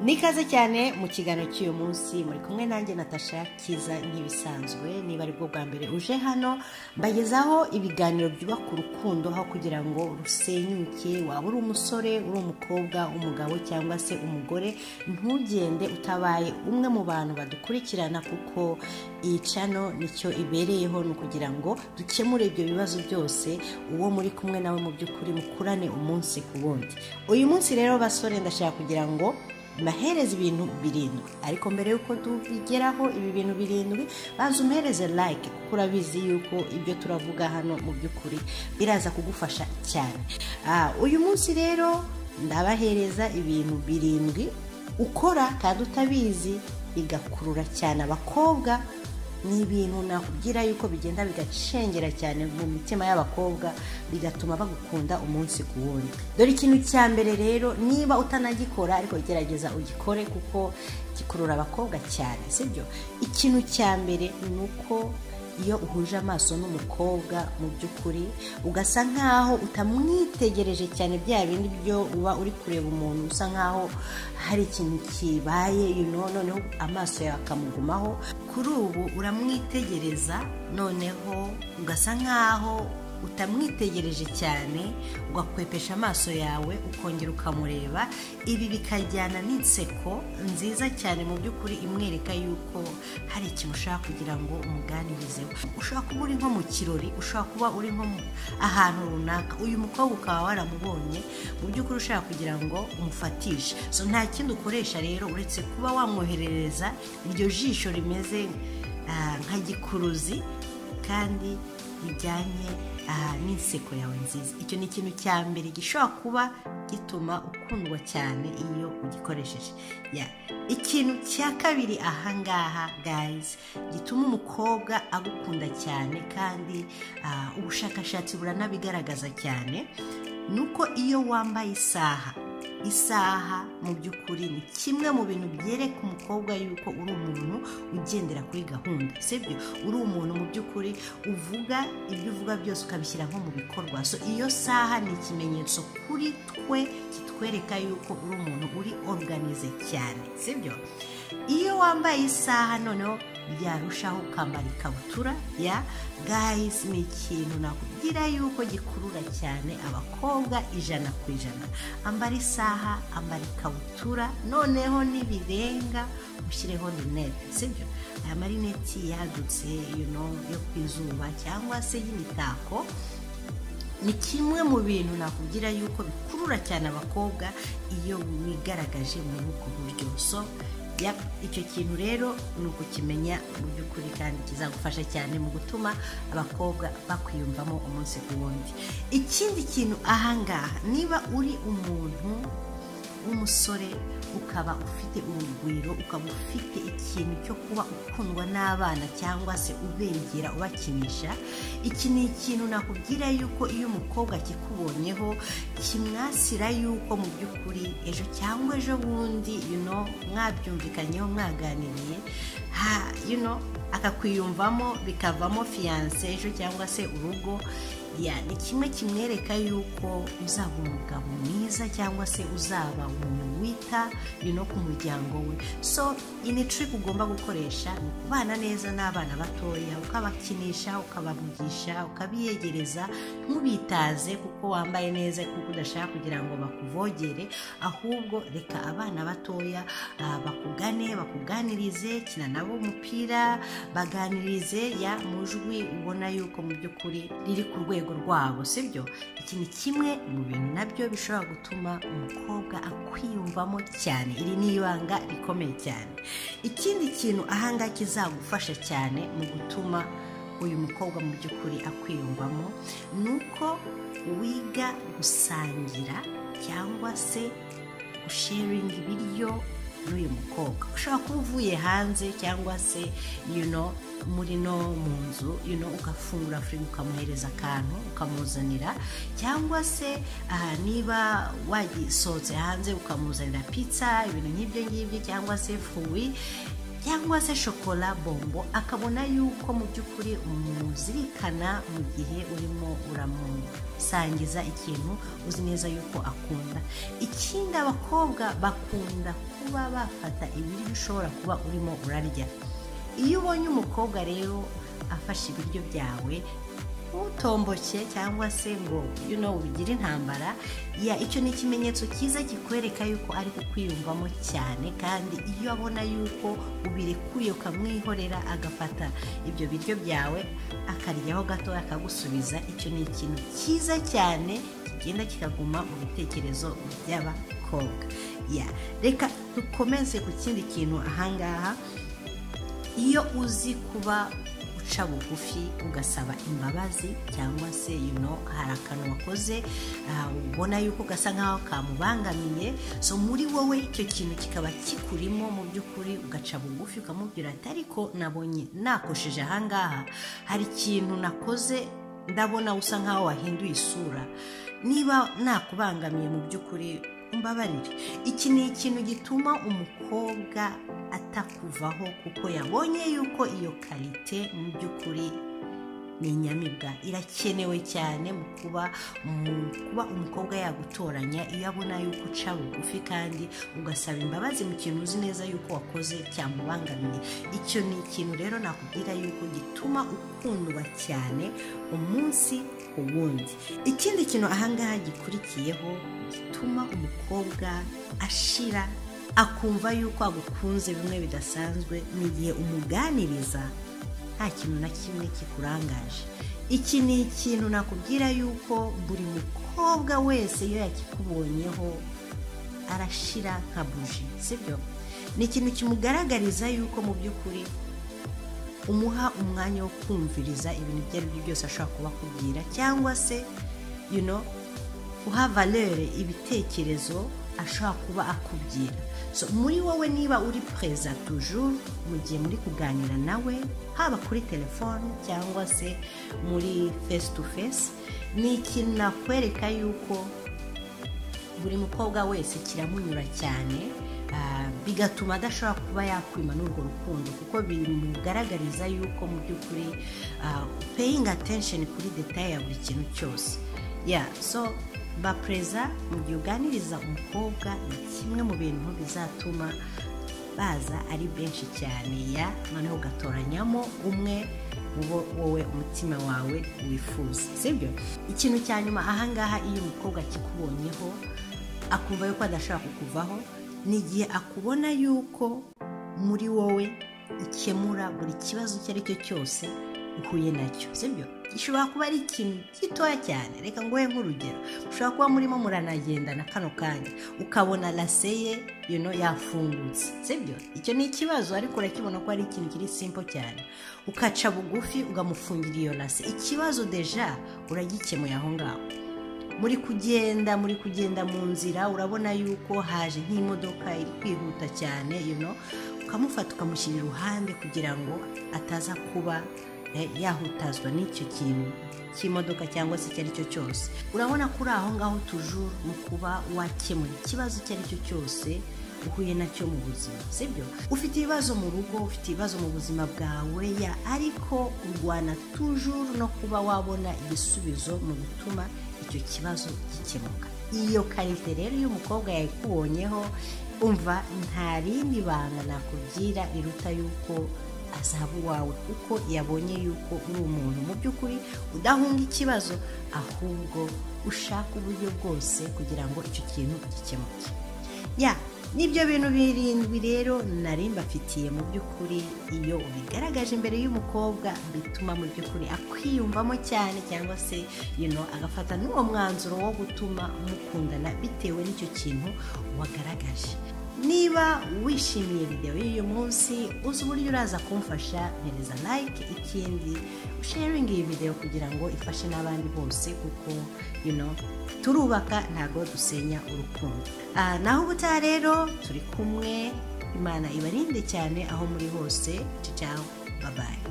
nikaze cyane mu kiganiro cy'uyu munsi muri kumwe nanjye natasha kiza nk'ibisanzwe niba ari bwo bwa mbere uje hano mbagezaho ibiganiro byubaka urukundo aho kugira ngo rusenyuke waba uri umusore uri umukobwa umugabo cyangwa se umugore ntugende utabaye umwe mu bantu badukurikirana kuko iyi cano nicyo ibereyeho ni ukugira ngo dukemure ibyo bibazo byose uwo muri kumwe nawe mu by'ukuri mukurane umunsi ku wundi uyu munsi rero basore ndashaka kugira ngo mahereza ibintu birindwi ariko mbere y'uko tubigeraho ibi bintu birindwi baza umuhereze like kuko urabizi yuko ibyo turavuga hano mu by'ukuri biraza kugufasha cyane uyu munsi rero ndabahereza ibintu birindwi ukora kandi utabizi bigakurura cyane abakobwa ni ibintu nakubwira yuko bigenda bigacengera cyane mu mitima y'abakobwa bigatuma bagukunda umunsi ku wundi dore ikintu cya mbere rero niba utanagikora ariko gerageza ugikore kuko gikurura abakobwa cyane sibyo ikintu cya mbere ni uko iyo uhuje amaso n'umukobwa mu by'ukuri ugasa nkaho utamwitegereje cyane bya bindi byo uba uri kureba umuntu usa nkaho hari ikintu kibaye noneho amaso yawe akamugumaho kuri ubu uramwitegereza noneho ugasa nkaho utamwitegereje cyane ugakwepesha amaso yawe ukongera ukamureba ibi bikajyana n'inseko nziza cyane mu by'ukuri imwereka yuko hari ikintu ushaka kugira ngo umuganirezeho ushobora kuba uri nko mu kirori ushobora kuba uri nko ahantu runaka uyu mukobwa ukaba waramubonye mu by'ukuri ushaka kugira ngo umufatishe so nta kindi ukoresha rero uretse kuba wamwoherereza iryo jisho rimeze nka gikuruzi kandi bijyanye n'inseko yawe nziza icyo ni ikintu cya mbere gishobora kuba gituma ukundwa cyane iyo ugikoresheje ikintu cya kabiri ahangaha gayizi gituma umukobwa agukunda cyane kandi ubushakashatsi buranabigaragaza cyane ni uko iyo wambaye isaha isaha mu by'ukuri ni kimwe mu bintu byereka umukobwa yuko uri umuntu ugendera kuri gahunda sibyo uri umuntu mu by'ukuri uvuga ibyo uvuga byose ukabishyira nko mu bikorwa so iyo saha ni ikimenyetso kuri twe kitwereka yuko uri umuntu uri oruganize cyane sibyo iyo wambaye isaha noneho byarushaho ukambara ikabutura ya gayizi ni ikintu nakubwira yuko gikurura cyane abakobwa ijana ku ijana ambara isaha ambara ikabutura noneho n'ibirenga ushyireho rinete sibyo aya marineti yadutse yo ku izuba cyangwa se y'imitako ni kimwe mu bintu nakubwira yuko bikurura cyane abakobwa iyo wigaragaje muri ubwo buryo so icyo kintu rero ni ukukimenya mu by'ukuri kandi kizagufasha cyane mu gutuma abakobwa bakwiyumvamo umunsi ku wundi ikindi kintu ahangaha niba uri umuntu w'umusore ukaba ufite urugwiro ukaba ufite ikintu cyo kuba ukundwa n'abana cyangwa se ubegera ubakinisha iki ni ikintu nakubwira yuko iyo umukobwa akikubonyeho kimwasira yuko mu by'ukuri ejo cyangwa ejo bundi mwabyumvikanyeho mwaganiriye akakwiyumvamo bikavamo fiyanse ejo cyangwa se urugo ni kimwe kimwereka yuko uzaba umugabo mwiza cyangwa se uzaba umuntu wita no ku muryango we so ini trip ugomba gukoresha ni ukubana neza n'abana batoya ukabakinisha ukabavugisha ukabiyegereza ntubitaze kuko wambaye neza kuko udashaka kugira ngo bakuvogere ahubwo reka abana batoya bakugane bakuganirize kina nabo umupira baganirize ya mujwi ubona yuko mu by'ukuri riri ku rwego rwabo sibyo iki ni kimwe mu bintu nabyo bishobora gutuma umukobwa akwiyumvamo cyane iri ni ibanga rikomeye cyane ikindi kintu ahangaha kizagufasha cyane mu gutuma uyu mukobwa mu by'ukuri akwiyumvamo ni uko wiga gusangira cyangwa se gusharinga ibiryo n'uyu mukobwa ushobora kuba uvuye hanze cyangwa se muri no mu nzu ugafungura firigo ukamuhereza akantu ukamuzanira cyangwa se niba wagisohotse hanze ukamuzanira pizza ibintu nk'ibyo ngibyo cyangwa se fuwi cyangwa se shokora bombo akabona yuko mu by'ukuri umuzirikana mu gihe urimo uramusangiza ikintu uzi neza yuko akunda ikindi abakobwa bakunda kuba bafata ibiryo ushobora kuba urimo urarya iyo ubonye umukobwa rero afashe ibiryo byawe ntutomboke cyangwa se ngo you know ubigire intambara ya icyo ni ikimenyetso cyiza kikwereka yuko ari kukwiyumvamo cyane kandi iyo abona yuko ubirekuye ukamwihorera agafata ibyo biryo byawe akaryaho gato akagusubiza icyo ni ikintu cyiza cyane kigenda kikaguma mu bitekerezo by'abakobwa ya reka dukomeze ku kindi kintu ahangaha iyo uzi kuba uca bugufi ugasaba imbabazi cyangwa se yuno hari akantu wakoze ubona yuko gasa nkaho kamubangamiye so muri wowe icyo kintu kikaba kikurimo mu by'ukuri ugaca bugufi ukamubwira ati ariko nabonye nakosheje ahangaha hari ikintu nakoze ndabona usa nkaho wahinduye isura niba nakubangamiye mu by'ukuri mbabarire iki ni ikintu gituma umukobwa atakuvaho kuko yabonye yuko iyo karite mu by'ukuri ni inyamibwa irakenewe cyane mu kuba umukobwa yagutoranya iyo abona yuko uca bugufi kandi ugasaba imbabazi mu kintu uzi neza yuko wakoze cyamubangamiye icyo ni ikintu rero nakubwira yuko gituma ukundwa cyane umunsi ku wundi ikindi kintu ahangaha gikurikiyeho gituma umukobwa ashira akumva yuko agukunze bimwe bidasanzwe ni igihe umuganiriza nta kintu na kimwe kikurangaje iki ni ikintu nakubwira yuko buri mukobwa wese iyo yakikubonyeho arashira nka buji sibyo ni ikintu kimugaragariza yuko mu by'ukuri umuha umwanya wo kumviriza ibintu ibyo ari byo byose ashobora kuba akubwira cyangwa se you know, uha valere ibitekerezo ashobora kuba akubwira so muri wowe niba uri perezida tujuru mu gihe muri kuganira nawe haba kuri telefone cyangwa se muri fesi tu fesi ni ikintu nakwereka yuko buri mukobwa wese kiramunyura cyane bigatuma adashobora kuba yakwima n'urwo rukundo kuko bimugaragariza yuko mu by'ukuri peyingi atenshen kuri detaye ya buri kintu cyose ya so bapereza mu gihe uganiriza umukobwa ni kimwe mu bintu bizatuma baza ari benshi cyane ya noneho ugatoranyamo umwe wowe umutima wawe wifuza sibyo ikintu cya nyuma ahangaha iyo umukobwa akikubonyeho akumva yuko adashobora kukuvaho ni igihe akubona yuko muri wowe ukemura buri kibazo icyo ari cyo cyose uhuye nacyo sibyo gishobora kuba ari ikintu gitoya cyane reka nguhe nk'urugero ushobora kuba murimo muranagendana kano kanya ukabona rase ye yuno yafungutse sibyo icyo ni ikibazo ariko urakibona ko ari ikintu kiri simpo cyane ukaca bugufi ugamufungira iyo rase ikibazo deja uragikemuye aho ngaho muri kugenda muri kugenda mu nzira urabona yuko haje nk'imodoka iri kwihuta cyane yuno ukamufata ukamushyira iruhande kugira ngo ataza kuba yahutazwa n'icyo kintu cy'imodoka cyangwa se icyo ari cyo cyose urabona ko uri aho ngaho tujuru mu kuba wakemura ikibazo icyo ari cyo cyose uhuye nacyo mu buzima sibyo ufite ibibazo mu rugo ufite ibibazo mu buzima bwawe ya ariko urwana tujuru no kuba wabona igisubizo mu gutuma icyo kibazo gikemuka iyo karite rero iyo umukobwa yayikubonyeho umva nta rindi banga nakubwira iruta yuko azaba uwawe kuko yabonye yuko uri umuntu mu by'ukuri udahunga ikibazo ahubwo ushaka uburyo bwose kugira ngo icyo kintu gikemuke ya nibyo bintu birindwi rero nari mbafitiye mu by'ukuri iyo ubigaragaje imbere y'umukobwa bituma mu by'ukuri akwiyumvamo cyane cyangwa se yuno agafata n'uwo mwanzuro wo gutuma mukundana bitewe n'icyo kintu wagaragaje niba wishimiye videwo y'uyu munsi uzi uburyo uraza kumfasha mpereza like ikindi sharingi iyi videwo kugira ngo ifashe n'abandi bose kuko you know, turubaka ntabwo dusenya urukundo uh, naho ubutaha rero turi kumwe imana ibarinde cyane aho muri hose cicaho babaye